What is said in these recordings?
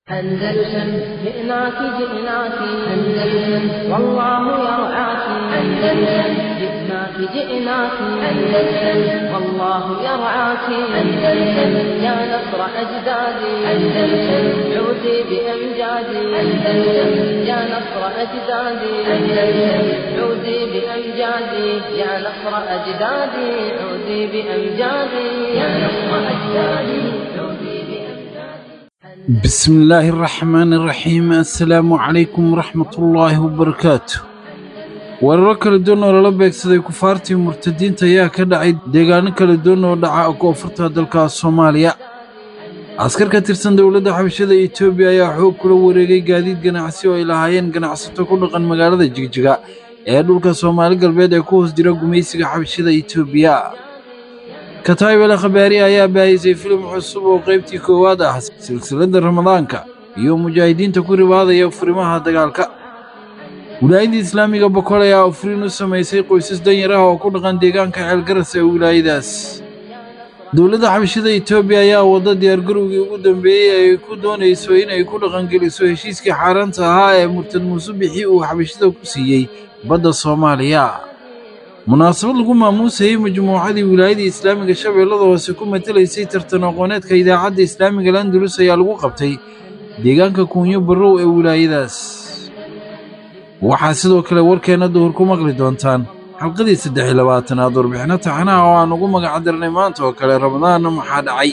أندلسن جئناك جئناك أندلسن والله يرعاك أندلسن جئناك جئناك أندلسن والله يرعاك أندلسن يا نصر أجدادي أندلسن عودي بأمجادي أندلسن يا نصر أجدادي أندلسن عودي بأمجادي يا نصر أجدادي عودي بأمجادي يا نصر أجدادي عودي بأمجادي بسم الله الرحمن الرحيم assalaamu calaykum waraxmatullaahi wabarakaatu weeraro kala duwan oo lala beegsaday kufaartii murtadiinta ayaa ka dhacay deegaano kala duwan oo dhaca koonfurta dalka soomaaliya askar ka tirsan dowladda xabashada etoobiya ayaa xoog kula wareegay gaadiid ganacsi oo ay lahaayeen ganacsato ku dhaqan magaalada jigjiga ee dhulka soomaali galbeed ee ku hoos jira gumaysiga xabashada etoobiya kataib al khabaari ayaa baahisay filim cusub oo qaybtii koowaad ah silsiladda ramadaanka iyo mujaahidiinta ku ribaadaya furimaha dagaalka wilaayadda islaamiga bokol ayaa afriin u samaysay qoysas danyar ah oo ku dhaqan deegaanka ceelgaras ee wilaayadaas dowladda xabashada etoobiya ayaa wadda diyaargarowgii ugu dambeeyey ay ku doonayso inay ku dhaqangeliso heshiiskii xaaraanta ahaa ee murtad muuse bixi uu xabashada ku siiyey badda soomaaliya munaasabad lagu maamuusayey majmuucadii wilaayada islaamiga shabeellada hoose ku matelaysay tartan aqooneedka idaacadda islaamiga landulus ayaa lagu qabtay deegaanka kuunyo barrow ee wilaayadaas waxaa sidoo kale warkeenna duhur ku maqli doontaan xalqadii saddex iyo labaatanaad warbixinno taxanaha oo aan ugu magacdarnay maanta oo kale ramadaanna maxaa dhacay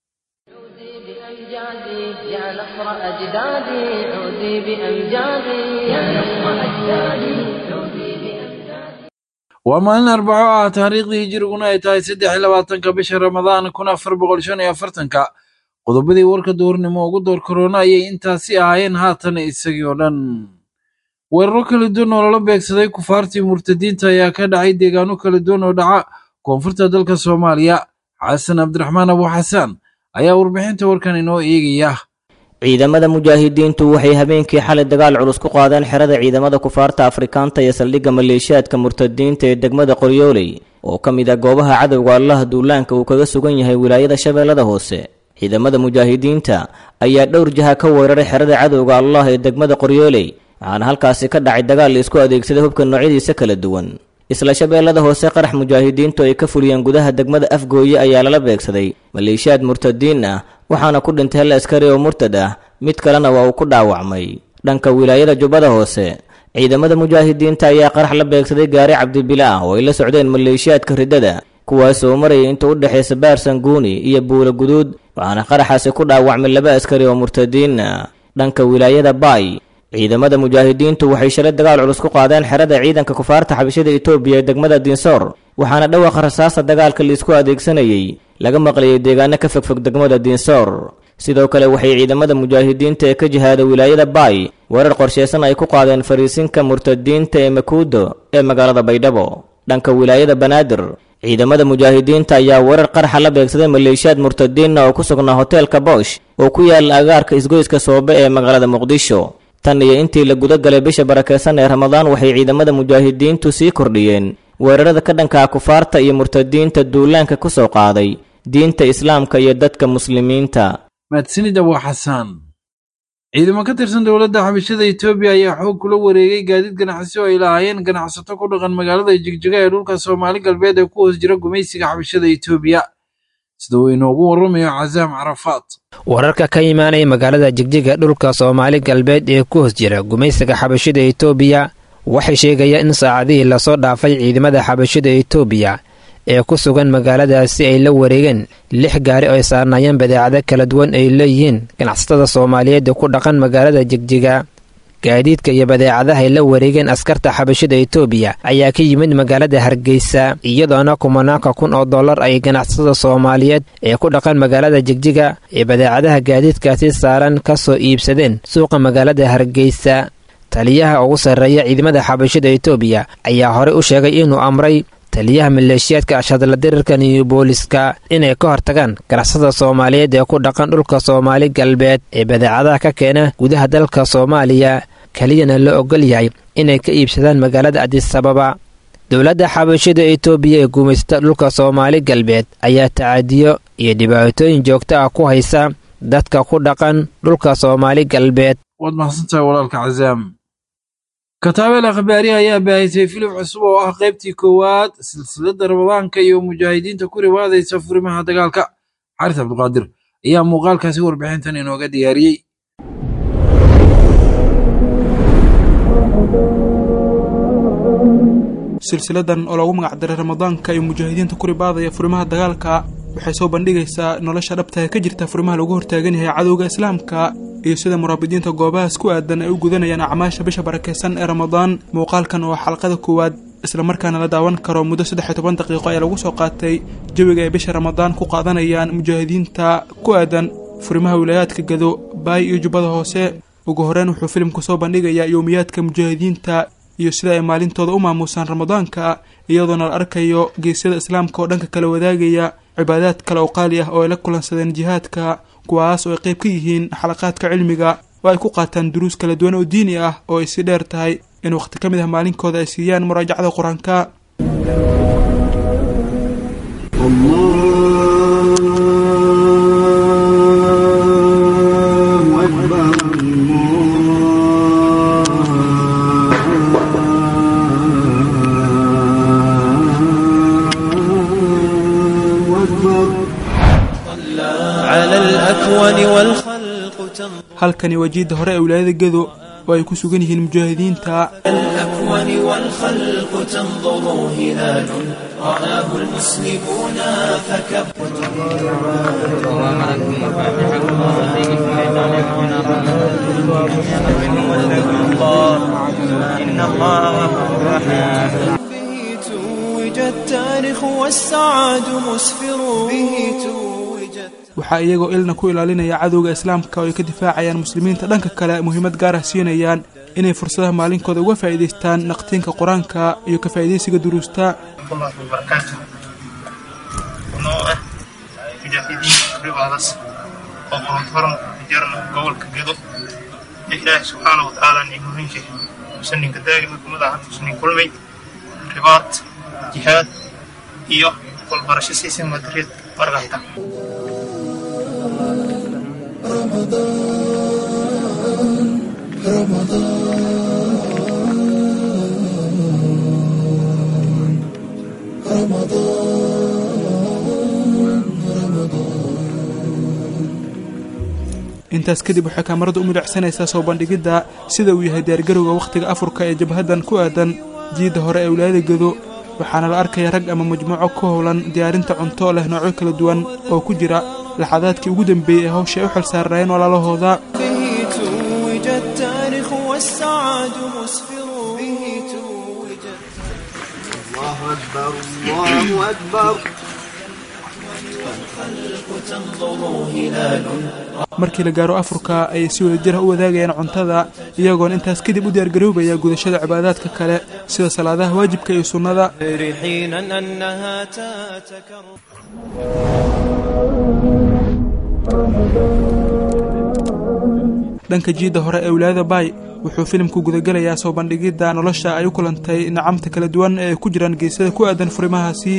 بأمجادي يا نصر أجدادي عودي بأمجادي يا نصر أجدادي عودي بأمجادي waa maalin arbaco ah taariikhdii hijiriguna ay tahay saddex iyo labaatanka bisha ramadaan kun afar boqol shan iyo afartanka qodobadii warka duhurnimo ugu door korona ayay intaasi ahaayeen haatan isagii oo dhan weeraro kala duwan oo lala beegsaday kufaartii murtadiinta ayaa ka dhacay deegaano kala duwan oo dhaca koonfurta dalka soomaaliya xasan cabdiraxmaan abu xasaan ayaa warbixinta warkan inoo eegaya ciidamada mujaahidiintu waxay habeenkii xalay dagaal culus ku qaadeen xerada ciidamada kufaarta afrikaanta iyo saldhigga maleeshiyaadka murtadiinta ee degmada qoryooley oo ka mid ah goobaha cadowga allaha duulaanka uu kaga sugan yahay wilaayada shabeellada hoose ciidamada mujaahidiinta ayaa dhowr jaha ka weeraray xerada cadowga allah ee degmada qoryooley waxaana halkaasi ka dhacay dagaal la isku adeegsaday hubka noocyadiisa kala duwan isla shabeellada hoose qarax mujaahidiintu ay ka fuliyeen gudaha degmada afgooye ayaa lala beegsaday maleeshiyaad murtadiin ah waxaana ku dhintay hal askari oo murtad ah mid kalena waa uu ku dhaawacmay dhanka wilaayada jubbada hoose ciidamada mujaahidiinta ayaa qarax la beegsaday gaari cabdibila ah oo ay la socdeen maleeshiyaadka riddada kuwaasoo marayay inta u dhexaysa baarsanguuni iyo buula guduud waxaana qaraxaasi ku dhaawacmay laba askari oo murtadiin ah dhanka wilaayada baay ciidamada mujaahidiintu waxay shalay dagaal culus ku qaadeen xerada ciidanka kufaarta xabashada etoobiya ee degmada dinsoor waxaana dhawaaqa rasaasta dagaalka laisku adeegsanayay laga maqlayay deegaano ka fogfog degmada dinsoor sidoo kale waxay ciidamada mujaahidiinta ee ka jihaada wilaayada baay weerar qorsheysan ay ku qaadeen fariisinka murtadiinta ee makuudo ee magaalada baydhabo dhanka wilaayada banaadir ciidamada mujaahidiinta ayaa weerar qaraxa la beegsaday maleeshiyaad murtadiinna oo ku sugnaa hoteelka boosh oo ku yaala agaarka isgoyska soobe ee magaalada muqdisho tan iyo intii la guda galay bisha barakeysan ee ramadaan waxay ciidamada mujaahidiintu sii kordhiyeen weerarada ka dhanka kufaarta iyo murtadiinta duulaanka ku soo qaaday diinta islaamka iyo dadka muslimiinta mahadsanid abu xasaan ciidamo ka tirsan dowladda xabashada etoobiya ayaa xoog kula wareegay gaadiid ganacsi oo ay lahaayeen ganacsato ku dhaqan magaalada jigjiga ee dhulka soomaali galbeed ee ku hoos jira gumaysiga xabashada etoobiya sida uu inoogu warramayo casaam carafaad wararka ka imaanaya magaalada jigjiga dhulka soomaali galbeed ee ku hoos jira gumaysiga xabashada etoobiya waxay sheegayaan in saacadihii lasoo dhaafay ciidamada xabashada etoobiya ee ku sugan magaaladaasi ay la wareegeen lix gaari oo ay saarnaayeen badeecado kala duwan ay leeyihiin ganacsatada soomaaliyeed ee ku dhaqan magaalada jigjiga gaadiidka iyo badeecadaha ay la wareegeen askarta xabashada etoobiya ayaa ka yimid magaalada hargeysa iyadoona kumanaanka kun oo dollar ay ganacsatada soomaaliyeed ee ku dhaqan magaalada jigjiga ee badeecadaha gaadiidkaasi saaran ka soo iibsadeen suuqa magaalada hargeysa taliyaha ugu sarreeya ciidamada xabashada etoobiya ayaa horey u sheegay inuu amray taliyaha maleeshiyaadka ashadla dirirka new booliska inay ka hortagaan ganacsada soomaaliyeed ee ku dhaqan dhulka soomaali galbeed ee badeecadaha ka keena gudaha dalka soomaaliya keliyana la ogol yahay inay ka iibsadaan magaalada adisababa dowladda xabashada etoobiya ee guumaysta dhulka soomaali galbeed ayaa tacadiyo iyo dhibaatooyin joogto ah ku haysa dadka ku dhaqan dhulka soomaali galbeed waad mahadsantahay walaalka cazaam kataabeel akhbaariha ayaa baahisay filim cusub oo ah qaybtii koowaad silsiladda ramadaanka iyo mujaahidiinta ku riwaadaysa furimaha dagaalka xaris cabdiqaadir ayaa muuqaalkaasi warbixintan inooga diyaariyey silsiladan oo lagu magacdaray ramadaanka iyo mujaahidiinta ku ribaadaya furimaha dagaalka waxay soo bandhigaysaa nolosha dhabtaha ka jirta furimaha lagu hortaagan yahay cadowga islaamka iyo sida muraabidiinta goobahaas ku aadan ay u gudanayaan acmaasha bisha barakaysan ee ramadaan muuqaalkan oo xalqada koowaad islamarkaana la daawan karo muddo saddex iyo toban daqiiqo ayaa lagu soo qaatay jawiga ay bisha ramadaan ku qaadanayaan mujaahidiinta ku aadan furimaha wilaayaadka gado baay iyo jubbada hoose ugu horeyn wuxuu filimku soo bandhigayaa yowmiyaadka mujaahidiinta iyo sida ay maalintooda u maamuusaan ramadaanka iyadoona la arkayo geesyada islaamka oo dhanka kala wadaagaya cibaadaad kale oo qaali ah oo ay la kulansadeen jihaadka kuwaas oo ay qayb ka yihiin xalaqaadka cilmiga oo ay ku qaataan duruus kala duwan oo diini ah oo ay si dheer tahay in wakhti ka mid ah maalinkooda ay siiyaan muraajacada qur-aanka halkani waa jiidda hore ee wilaayada gedo oo ay ku sugan yihiin mujaahidiinta به توج التاريخ والسعاد مسفر به توج waxaa iyagoo ilna ku ilaalinaya cadowga islaamka oo ay ka difaacayaan muslimiinta dhanka kale muhiimad gaar ah siinayaan inay fursadaha maalinkooda uga faa'iidaystaan naqtiinka qur-aanka iyo ka faa'iidaysiga duruusta الله وبركاته noo ah mujaahidiinta ribaadas oo korontoran jarna gobolka gedo ee ilaahay subxaana watacaala nimuhinshi musaninka daa'ima kumada ahan musanin kulmay ribaad jihaad iyo walbarasho siisin madrid margahta intaas kadib waxay kaamaradu u midhacsanaysaa soo bandhigidda sida uu yahay diyaargarowga wakhtiga afurka ee jabhaddan ku aadan jiidda hore ee wilaayada gedo waxaana la arkaya rag ama majmuuco ku howlan diyaarinta cunto leh noocyo kala duwan oo ku jira laxadaadkii ugu dambeeyey ee hawsha ay u xilsaarnaayeen walaalahooda به توج التاريخ والسعاد مسفر به توج markii la gaaro afurka ayay si wada jira u wadaagayaan cuntada iyagoona intaas kadib u diyaargaroobaya gudashada cibaadaadka kale sida salaadaha waajibka iyo sunnada حينا أنها تتكرر dhanka jiidda hore ee wilaayada baay wuxuu filimku gudagelayaa soo bandhigidda nolosha ay u kulantay nacamta kala duwan ee ku jiraan geesada ku aadan furimahaasi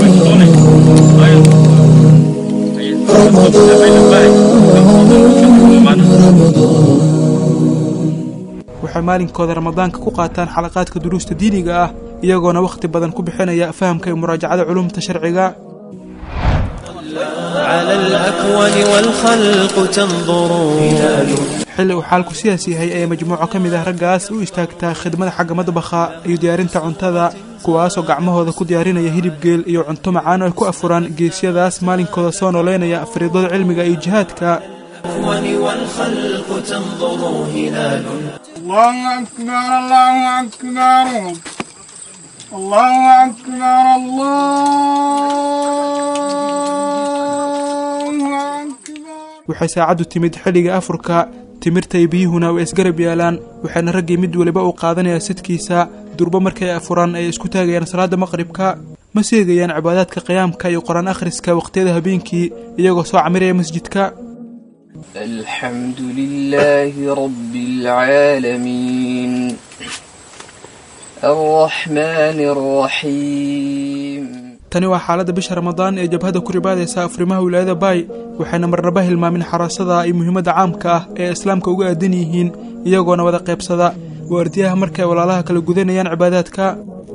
waxay maalinkooda ramadaanka ku qaataan xalaqaadka duruusta diiniga ah iyagoona wakhti badan ku bixinaya fahamka iyo muraajacada culumta sharciga على الأكوان والخلق تنظر xilli uu xaalku sidaas yahay ayaa majmuuco ka mid ah raggaas u istaagtaa khidmada xagga madbaxa iyo diyaarinta cuntada kuwaasoo gacmahooda ku diyaarinaya hilib geel iyo cunto macaan oo ay ku afuraan geesyadaas maalinkooda soo nooleynaya fariidada cilmiga iyo jihaadka الأكوان والخلق تنظر هلال الله أكبر الله أكبر الله أكبر الله أكبر waxay saacaddu timid xilliga afurka timirta iyo biyuhuna way isgarab yaalaan waxaana raggii mid weliba uu qaadanayaa sidkiisa durbo markay afuraan ay isku taagayaan salaada maqribka ma seegayaan cibaadaadka qiyaamka iyo qur-aan akhriska waqtiyada habeenkii iyagoo soo camiraya masjidka الحمد لله رب العالمين الرحمن الرحيم tani waa xaaladda bisha ramadaan ee jabhadda ku ribaadaysa afrimaha wilaayada baay waxayna marnaba hilmaamin xaraasada iyo muhiimadda caamka ah ee islaamka uga aadan yihiin iyagoona wada qaybsada waardiyaha marka ay walaalaha kala gudanayaan cibaadaadka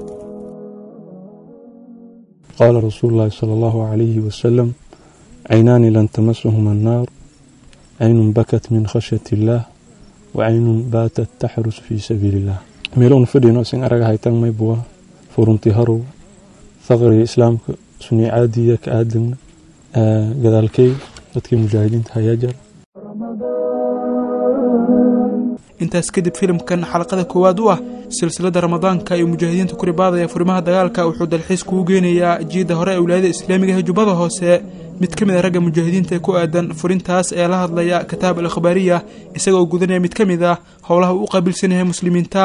qaala rasuulu llaahi sala allahu calayhi wasalam caynaani lan tamasahuma annaar caynun bakat min khashyati illaah wa caynun baatat taxrus fii sabiili illah meelown fadhino sin araga haytan maybuwa furunti harow faqriga islaamka suniicaadiya ka aadagna gadaalkey dadkii mujaahidiinta hayaa jara intaas kadib filimkan xalaqada koowaad u ah silsiladda ramadaanka iyo mujaahidiinta ku ribaadaya furimaha dagaalka wuxuu dalxiis kugu geenayaa jiidda hore ee wilaayada islaamiga ee jubbada hoose mid ka mid a ragga mujaahidiinta ee ku aadan furintaas ayaa la hadlaya kitaab al akhbaariya isagaoo gudanaya mid ka mid ah howlaha uu u qaabilsan yahay muslimiinta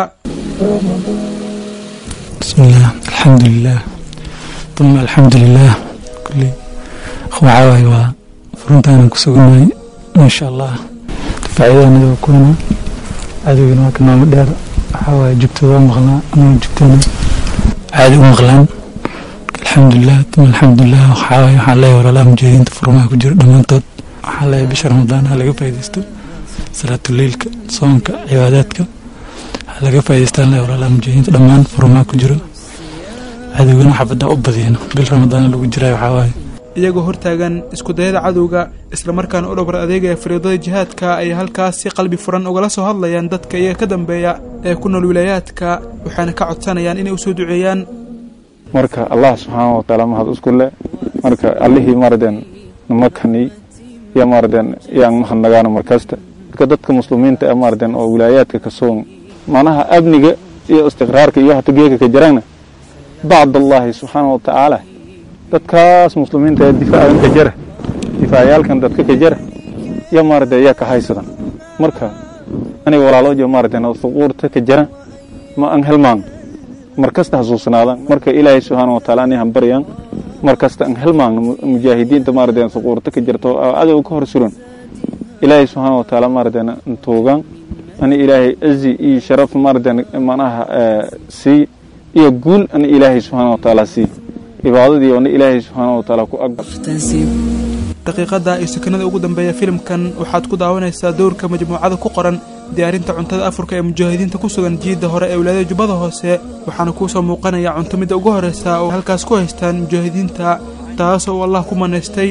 bismillaah alxamdulilaah uma alxamdulilaah kulli waxaa waaye waa furintaanan ku sugannahay maasha allah difaacyadaanada waa kuwana cadowgana waa kanaamo dheer waxaa waaye jugtooda waa maqlaa anagoo jugtana caadi u maqlaan alxamdulilah uma alxamdulilah waxaa waaye waxaan leeyahay walaalaha mujaahidiinta furmaha ku jiro dhammaantood waxaan leeyahay bisha ramadaan ha laga faaidaysto salaatuleylka soonka cibaadaadka ha laga faa'idaystaan leeyahay walaalaha mujaahidiinta dhammaan furmaha ku jiro cadowgana xabadda u badiyeen bil ramadaan lagu jiraayo waxaa waaye iyagoo hortaagan iskudayada cadowga islamarkaana u dhowr adeegaya fariidada jihaadka ay halkaas si qalbi furan ugala soo hadlayaan dadka iyaga ka dambeeya ee ku nool wilaayaadka waxaana ka codsanayaan inay u soo duceeyaan marka allah subxaana watacaala mahad isku le marka allihii maradeen namakani iyo maradeen yaan mahadnagaano markasta marka dadka muslimiinta ee maradeen oo wilaayaadka ka soon macnaha amniga iyo istiqraarka iyo hata geeka ka jirana bacd allaahi subxaana watacaala dadkaas muslimiinta ee difaacan ka jara difaacayaalkan dadka ka jara iyo maarade ayaa ka haysadan marka aniga walaaloojo maaraden huquurta ka jara ma an helmaan mar kasta xasuusnaadaan marka ilaahay subxaana wataala ani hambaryaan mar kasta an helmaan mujaahidiinta maaraden huquurta ka jirta oo cadow ka hor suran ilaahay subxaana wataala maaraden tuugaan ani ilaahay azi iyo sharaf maaraden manaha sii iyo guul ani ilaahay subxaana wataala sii cibaadadii oona ilaahay subxaana wataala ku aqbal daqiiqada iyo sakanada ugu dambeeya filimkan waxaad ku daawanaysaa dowrka majmuucada ku qoran diyaarinta cuntada afurka ee mujaahidiinta ku sugan jiidda hore ee wilaayada jubbada hoose waxaana kuu soo muuqanaya cunto midda ugu horreysa oo halkaas ku haystaan mujaahidiinta taas oo allah ku manaystay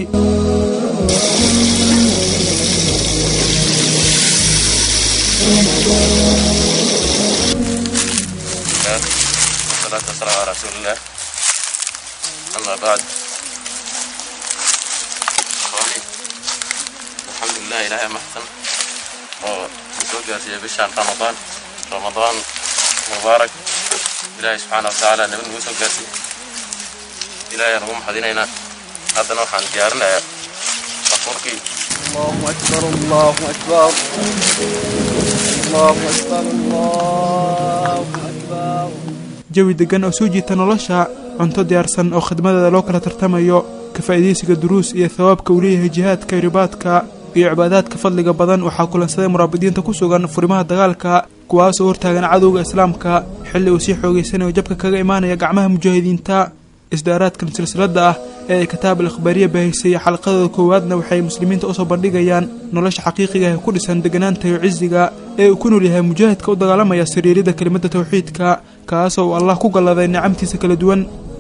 أما بعد الحمد لله إلهي محسن وسوق في بشهر رمضان رمضان مبارك إلهي سبحانه وتعالى نبن وسوق إلهي رقم حدينينا هذا نوحا ديارنا أخوركي الله أكبر الله أكبر الله أكبر الله أكبر jawi deggan oo soo jiita nolosha cunto diyaarsan oo khidmadeeda loo kala tartamayo ka faa'iidaysiga duruus iyo thawaabka uu leeyahay jihaadka ribaadka iyo cibaadaadka fadliga badan waxaa kulansaday muraabidiinta ku sugan furimaha dagaalka kuwaasoo hortaagan cadowga islaamka xilli uu sii xoogaysanayo jabka kaga imaanaya gacmaha mujaahidiinta isdaaraadkan silsiladda ah ee ay kitaab al akhbaariya baahisay xalqadooda koowaadna waxay muslimiinta usoo bandhigayaan nolosha xaqiiqiga ee ku dhisan deganaanta iyo cisiga ee uu ku nool yahay mujaahidka u dagaalamaya sariirida kelimadda tawxiidka kaasoo uu allah ku galladay nicamtiisa kala duwan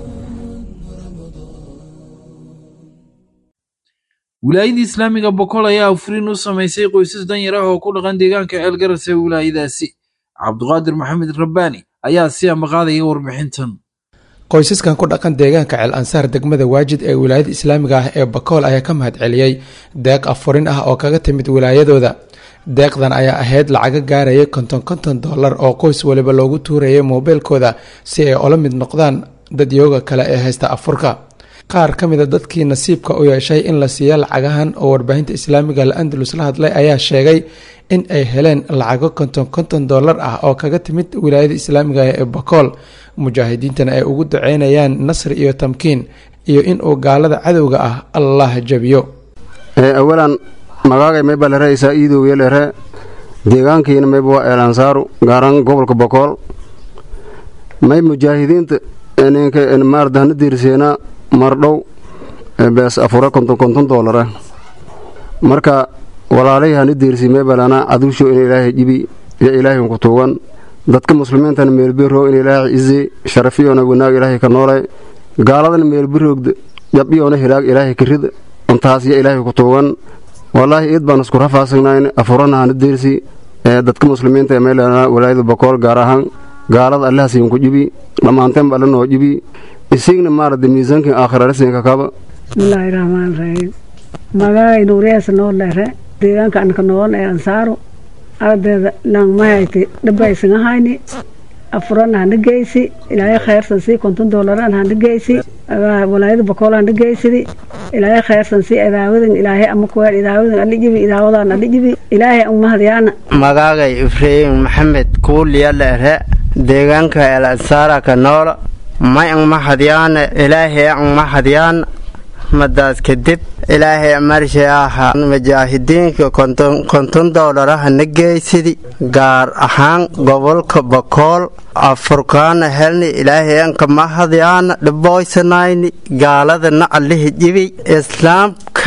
wilaayadii islaamiga boqol ayaa afuriin u samaysay qoysas danyar ah oo ku dhaqan deegaanka ceelgaras ee wilaayadaasi cabduqaadir maxamed rabbaani ayaa si amaqaadaya warbixintan qoysaskan ku dhaqan deegaanka ceel ansaar degmada waajid ee wilaayada islaamiga ah ee bakool ayaa ka mahad celiyey deeq afurin ah oo kaga timid wilaayadooda deeqdan ayaa ahayd lacaga gaaraya konton konton dollar oo qoys waliba loogu tuurayay moobeelkooda si ay ola mid noqdaan dadyooga kale ee haysta afurka qaar ka mida dadkii nasiibka u yeeshay in la siiya lacagahan oo warbaahinta islaamiga la-andalus la hadlay ayaa sheegay in ay heleen lacago konton konton dollar ah oo kaga timid wilaayada islaamiga ee bakool mujaahidiintana ay ugu duceynayaan nasri iyo tamkiin iyo inuu gaalada cadowga ah allah jabiyo awalan magaagay mayba lere isaa iidowye lere deegaankiina mayba waa eelansaaru gaaran gobolka bokool may mujaahidiinta ninka maardahna diirseena mardhow bees afure konton konton doolara marka walaalay hani deersi meebalana cadusho in ilaahay jibi iyo ilaahay ku tuugan dadka muslimiintana meelbiro in ilaahay izi sharafiyona wanaag ilaahay ka noolay gaaladana meelbiroogda jabiyona hilaag ilaahay ka rid intaas iyo ilaahay ku tuugan wallaahi iid baan isku rafaasagnayn afurana hani deersi dadka muslimiinta ee meelana walaayada bakool gaar ahaan gaalada allahasiin ku jibi dhammaanteenba alla noo jibi isigna maarada miisaankin aakhirarasiinka kaba bismillaahi raxmaan raxiim magacay nuuriyaasa noo leere deegaanka anka nool ee ansaaru ardeeda langmahayte dhabaysan ahayni afurana hana geysi ilaahay khayrsan sii konton doolaraan hana geysi walaayada bakool hana geysidi ilaahay khayrsan sii idaawadan ilaahay ama kuweel idaawadan ali jibi idaawadan ali jibi ilaahay umahadyaana magaagay ibraahim maxamed kuuliya leere deegaanka el ansaara ka nool may angmahadyaana ilaahay angmahadyaana madaas kadib ilaahay marshe aha mujaahidiinka konton doolara na geysidi gaar ahaan gobolka bakool afurkaana helni ilaahay anka mahadyaana dhiboysanayni gaaladana allahi jibi islaamka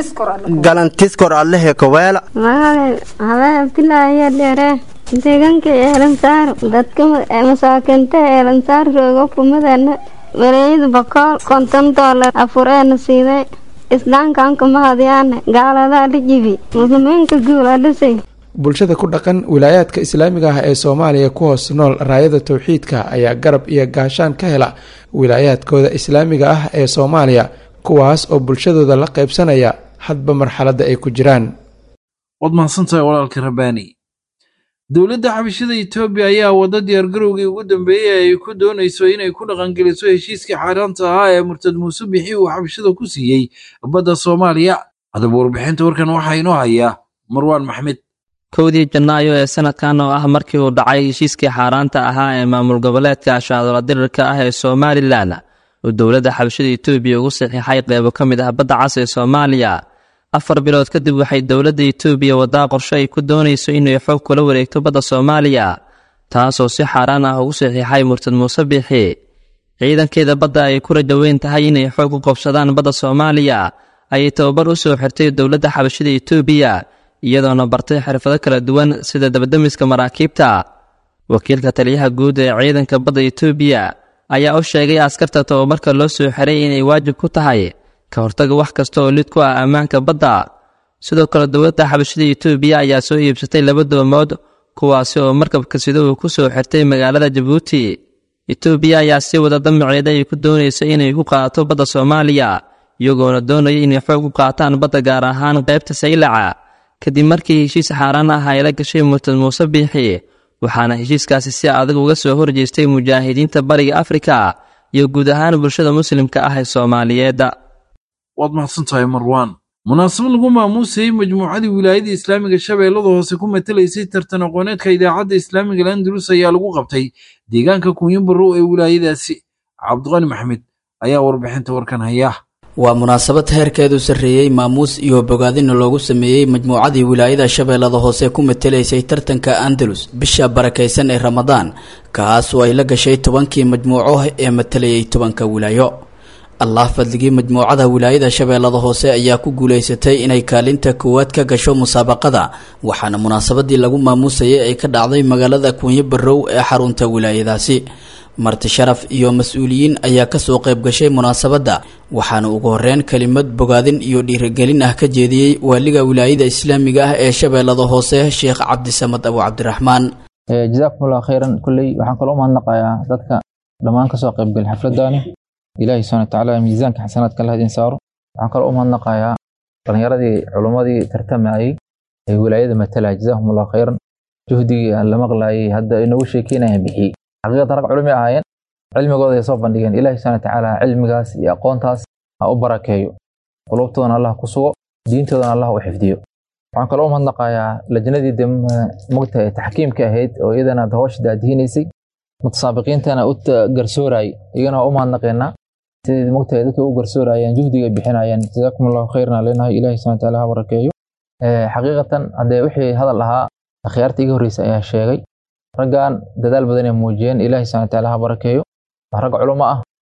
galantiskor allahi kaweela magacay habee abdilaahiya dheere deegaanka eelansaar dadka masaakinta eelansaar roogo kumadana wareeyada bakool konton doolar afureena siiday islaamkaanka mahadyaana gaalada la jibi muslimiinka guul adhisay bulshada ku dhaqan wilaayaadka islaamiga ah ee soomaaliya ku hoos nool raayada towxiidka ayaa garab iyo gaashaan ka hela wilaayaadkooda islaamiga ah ee soomaaliya kuwaas oo bulshadooda la qaybsanaya hadba marxaladda ay ku jiraan waad mahadsantahay walaalka rabaani dowladda xabashada etoobiya ayaa wadda diyaargarowgii ugu dambeeyey ay ku doonayso inay ku dhaqangeliso heshiiskii xaaraanta ahaa ee murtad muuse bixi uu xabashada ku siiyey badda soomaaliya haddaba warbixinta warkan waxaa inoo hayaa marwaan maxmed kowdii janaayo ee sanadkan oo ah markii uu dhacay heshiiskii xaaraanta ahaa ee maamul goboleedka ashaadola dirirka ah ee somalilan uu dowladda xabashada etoobiya ugu saxiixay qeybo ka mid ah badda cas ee soomaaliya afar bilood kadib waxay dowladda etoobiya waddaa qorshe ay ku doonayso inay xoog kula wareegto badda soomaaliya taasoo si xaaraan ah ugu saxiixay murtad muuse biixi ciidankeeda badda ay ku rajaweyn tahay inay xoog u qabsadaan badda soomaaliya ayay tababar u soo xirtay dowladda xabashada etoobiya iyadoona bartay xirfado kala duwan sida dabadamiska maraakiibta wakiilka taliyaha guud ee ciidanka badda etoobiya ayaa u sheegay askarta tababarka loo soo xiray inay waajib ku tahay ka hortaga wax kasta oo lid ku ah ammaanka badda sidoo kale dowladda xabashada etoobiya ayaa soo iibsatay laba doomood kuwaasi oo markabka sida uu ku soo xirtay magaalada jabuuti etoobiya ayaa sii wada damaceeda ay ku doonaysa inay ku qaadato badda soomaaliya iyagoona doonaya inay xoog u qaataan badda gaar ahaan qaybta saylaca kadib markii heshiis xaaraan ah ay la gashay murtad muuse biixi waxaana heshiiskaasi si adag uga soo horjeestay mujaahidiinta bariga afrika iyo guud ahaan bulshada muslimka ah ee soomaaliyeedda waad mahadsantahay marwaan munaasabad lagu maamuusayey majmuucadii wilaayada islaamiga shabeellada hoose ku matelaysay tartan aqooneedka idaacadda islaamiga landalus ayaa lagu qabtay deegaanka kunyabarow ee wilaayadaasi cabdiqani maxmed ayaa warbixinta warkan haya waa munaasabad heerkeedu sarreeyey maamuus iyo bogaadina loogu sameeyey majmuucadii wilaayada shabeellada hoose ku matelaysay tartanka andalus bisha barakaysan ee ramadaan kaas oo ay la gashay tobankii majmuuco ee matalayay tobanka wilaayo allah fadligii majmuucada wilaayada shabeellada hoose ayaa ku guulaysatay inay kaalinta koowaad ka gasho musaabaqada waxaana munaasabadii lagu maamuusayay ay ka dhacday magaalada kuunyo barow ee xarunta wilaayadaasi marti sharaf iyo mas-uuliyiin ayaa kasoo qayb gashay munaasabadda waxaana ugu horeyn kelimad bogaadin iyo dhiirigelin ah ka jeediyey waaliga wilaayada islaamiga ah ee shabeellada hoose sheekh cabdisamad abu cabdiraxmaan jazakumullah khayran kulley waxaan kaloo umahadnaqayaa dadka dhammaan kasoo qaybgal xafladani ilaahi subxana watacaala miisaanka xasanaadka allah idin saaro waxaan kaloo umahadnaqayaa dhalinyaradii culummadii tartamayey ee wilaayada matalaya jazakumullah khayran juhdigii aan la maqlaayay hadda inagu sheekeynayaan bixiyey xaqiiqatan rag culumi ahaayeen cilmigooda ay soo bandhigeen ilaahi subxana watacaala cilmigaas iyo aqoontaas ha u barakeeyo qulubtoodana allah ku sugo diintoodana allah u xifdiyo waxaan kaloo umahadnaqayaa lajnadii de mogta ee taxkiimka ahayd oo iyadana hawsha daadihinaysay mutasaabiqiintana u garsoorayay iyagana waa u mahadnaqeynaa sidii mogtahay dadka u garsoorayaan juhdiga bixinayaan jazaakum allahu khayran leenahay ilahi subxana wataala ha barakeeyo xaqiiqatan haddee wixii hadal ahaa akhyaarta iga horreysa ayaa sheegay raggan dadaal badan ay muujiyeen ilaahi subxana wataala ha barakeeyo wax rag culamo ah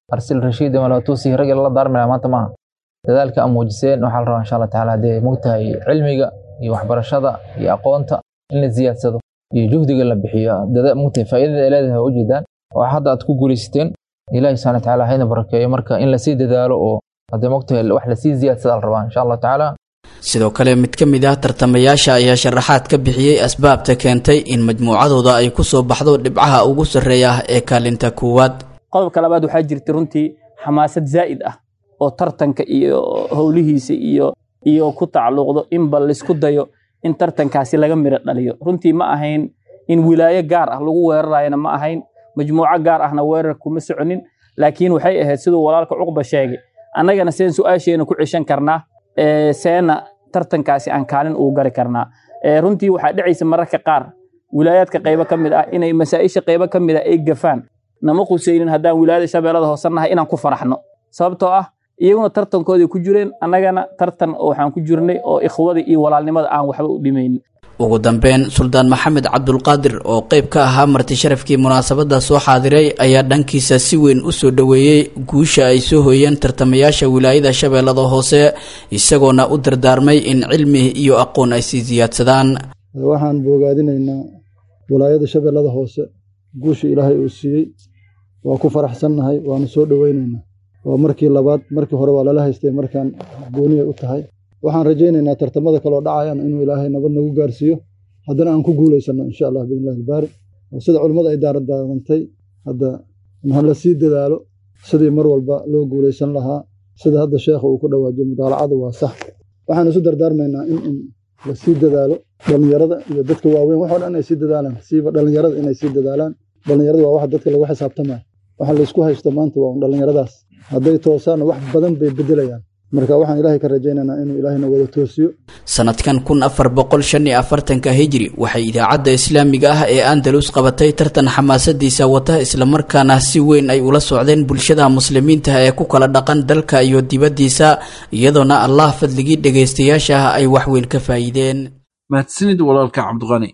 arsil rashiid malatuusi rag lala daarmaya maanta maaha dadaalka aan muujiseen waxaa la rabaa insha allah tacaala haddee mogtahay cilmiga iyo waxbarashada iyo aqoonta in la ziyaadsado iyo juhdiga la bixiyo mogtahay faa'iidada ay leedahay waa ujeedaan oo hadda aad ku guulaysateen ilaahi subhana watacaala hayna barakeeyo marka in lasii dadaalo oo haddee mogtahay wax lasii ziyaadsada la rabaa insha allah tacaala sidoo kale mid ka mid ah tartamayaasha ayaa sharaxaad ka bixiyey asbaabta keentay in majmuucadooda ay ku soo baxdo dhibcaha ugu sarreeya ee kaalinta koowaad qodobka labaad waxaa jirta runtii xamaasad zaa'id ah oo tartanka iyo howlihiisa iyo iyo ku tacalluqdo in bal laysku dayo in tartankaasi laga miro dhaliyo runtii ma ahayn in wilaayo gaar ah lagu weerarayana ma ahayn majmuuco gaar ahna weerar kuma soconin laakiin waxay ahayd siduu walaalka cuqba sheegay annagana seen su-aasheena ku ceshan karnaa seena tartankaasi aan kaalin ugu gari karnaa runtii waxaa dhacaysa mararka qaar wilaayaadka qaybo ka mid ah inay masaa'isha qaybo ka mid ah ay gafaan nama qusaynin haddaan wilaayada shabeellada hoose nahay inaan ku faraxno sababtoo ah iyaguna tartankoodii ku jireen annagana tartan waxaan ku jirnay oo ikhwada iyo walaalnimada aan waxba u dhimaynin ugu dambeyn suldaan maxamed cabdulqaadir oo qayb ka ahaa marti sharafkii munaasabadda soo xaadiray ayaa dhankiisa si weyn u soo dhoweeyey guusha ay soo hooyeen tartamayaasha wilaayada shabeellada hoose isagoona u dardaarmay in cilmi iyo aqoon ay sii siyaadsadaan waxaan boogaadinaynaa wilaayada shabeellada hoose guusha ilaahay uu siiyey waa ku faraxsannahay waanu soo dhoweynaynaa waa markii labaad markii hore waa lala haystay markaan gooniyay u tahay waxaan rajaynaynaa tartamada kaloo dhacayaan inuu ilaahay nabad nagu gaarsiiyo haddana aan ku guulaysanno insha allah biidnillahi albaari oo sida culimmada ay daaradaarantay hadda ha la sii dadaalo sidii mar walba loo guulaysan lahaa sida hadda sheekha uu ku dhawaajiyo mudaalacadu waa sax waxaan isu dardaarmaynaa in in la sii dadaalo dhallinyarada iyo dadka waaweyn waxoo dhan inay sii dadaalaan siiba dhallinyarada inay sii dadaalaan dhallinyarada waa waxa dadka lagu xisaabtamaya waxa laysku haysto maanta waa un dhallinyaradaas hadday toosaanna wax badan bay beddelayaan marka waxaan ilaahay ka rajaynaynaa inuu ilaahayna wada toosiyo sanadkan kun afar boqol shan iyo afartanka hijri waxay idaacadda islaamiga ah ee andalus qabatay tartan xamaasadiisa wata islamarkaana si weyn ay ula socdeen bulshada muslimiinta ee ku kala dhaqan dalka iyo dibaddiisa iyadoona allah fadligii dhegaystayaasha ah ay waxweyn ka faa'iideen mahadsanid walaalka cabdiqani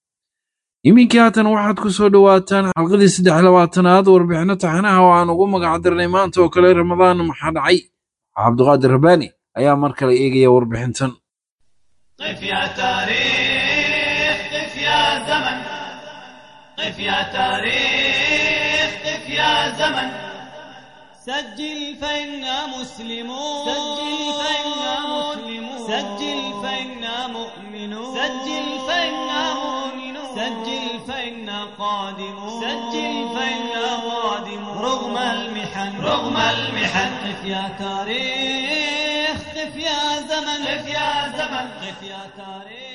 iminkii haatan waxaad ku soo dhowaataan xalqadii saddex labaatanaad warbixino taxanaha oo aan ugu magac dirnay maanta oo kale ramadaan maxaa dhacay cabdiqaadir rabbaani ayaa mar kale eegaya warbixintan قف يا تاريخ قف يا زمن قف يا تاريخ قف يا زمن سجل فإنا مسلمون سجل فإنا مسلمون سجل فإنا مؤمنون سجل فإنا مؤمنون سجل فإنا قادمون سجل فإنا قادمون رغم المحن رغم المحن قف يا تاريخ قف يا زمن قف يا زمن قف يا تاريخ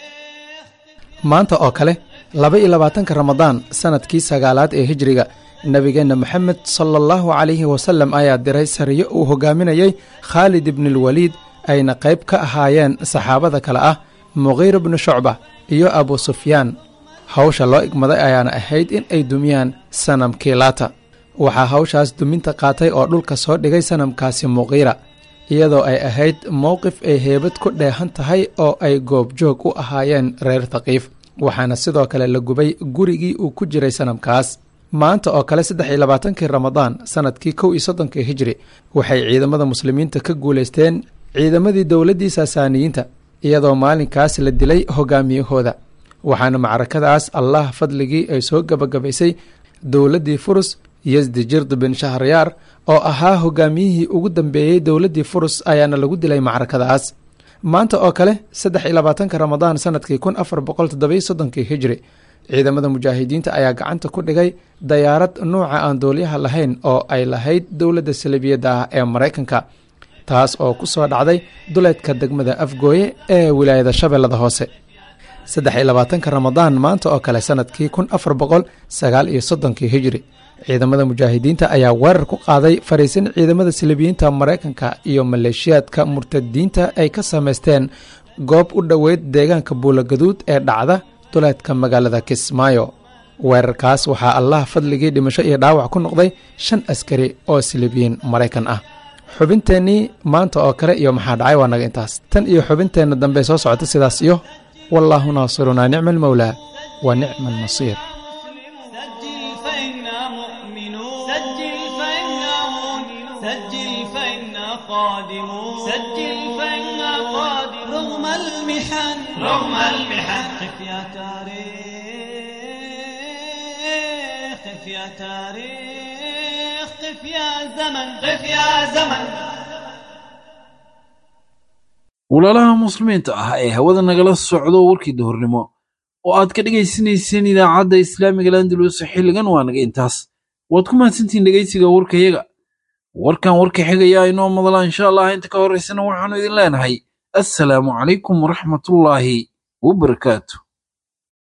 maanta oo kale laba iyo labaatanka ramadaan sanadkii sagaalaad ee hijriga nebigeenna moxamed sala allahu calayhi wasallam ayaa diray sariyo uu hogaaminayey khaalid ibnulwaliid ayna qayb ka ahaayeen saxaabada kale ah muqiir bnu shucba iyo abu sufyaan hawsha loo igmaday ayaana ahayd in ay dumiyaan sanamkii laata waxaa hawshaas duminta qaatay oo dhulka soo dhigay sanamkaasi muqiira iyadoo ay ahayd mowqif ay heebad ku dheehan tahay oo ay goobjoog u ahaayeen reer thaqiif waxaana sidoo kale la gubay gurigii uu ku jiray sanamkaas maanta oo kale saddex iyo labaatankii ramadaan sanadkii kow iyo soddonkii hijri waxay ciidamada muslimiinta ka guulaysteen ciidamadii dowladdii saasaaniyiinta iyadoo maalinkaas la dilay hogaamiyahooda waxaana macrakadaas allah fadligii ay soo gebagabaysay dowladdii furus yasdi jird bin shahryaar oo ahaa hogaamiyihii ugu dambeeyey dowladdii furus ayaana lagu dilay macrakadaas maanta oo kale saddex iyo labaatanka ramadaan sanadkii kun afar boqol toddobiyo soddonkii hijri ciidamada mujaahidiinta ayaa gacanta ku dhigay dayaarad nuuca aan doolyaha lahayn oo ay lahayd dowladda salibiyadda ah ee maraykanka taas oo ku soo dhacday duleedka degmada afgooye ee wilaayada shabeellada hoose saddex iyo labaatanka ramadaan maanta oo kale sanadkii kun afar boqol sagaal iyo soddonkii hijri ciidamada mujaahidiinta ayaa weerar ku qaaday fariisin ciidamada silibiyiinta maraykanka iyo maleeshiyaadka murtadiinta ay ka samaysteen goob u dhoweyd deegaanka buulagaduud ee dhacda duleedka magaalada kismaayo weerarkaas waxaa allah fadligii dhimasho iyo dhaawac ku noqday shan askari oo silibiyiin maraykan ah xubinteennii maanta oo kale iyo maxaa dhacay waa naga intaas tan iyo xubinteenna dambe soo socota sidaas iyo wallaahu naasirunaa nicma almawlaa wa nicma alnasiir سجل فإنا مؤمنون سجل فإنا قادمون سجل فإنا قادمون رغم المحن رغم المحن قف يا تاريخ قف يا تاريخ قف يا زمن قف يا زمن walaalaha muslimiinta ah ee hawada nagala socdo warkii duhurnimo oo aad ka dhegaysanayseen idaacadda islaamiga landalus xilligan waa naga intaas waad ku mahadsantihiin dhegaysiga warkayaga warkan warka xigayaa inoo madala insha allah inta ka horaysana waxaanu idin leenahay assalaamu calaykum waraxmatullaahi wabarakaatu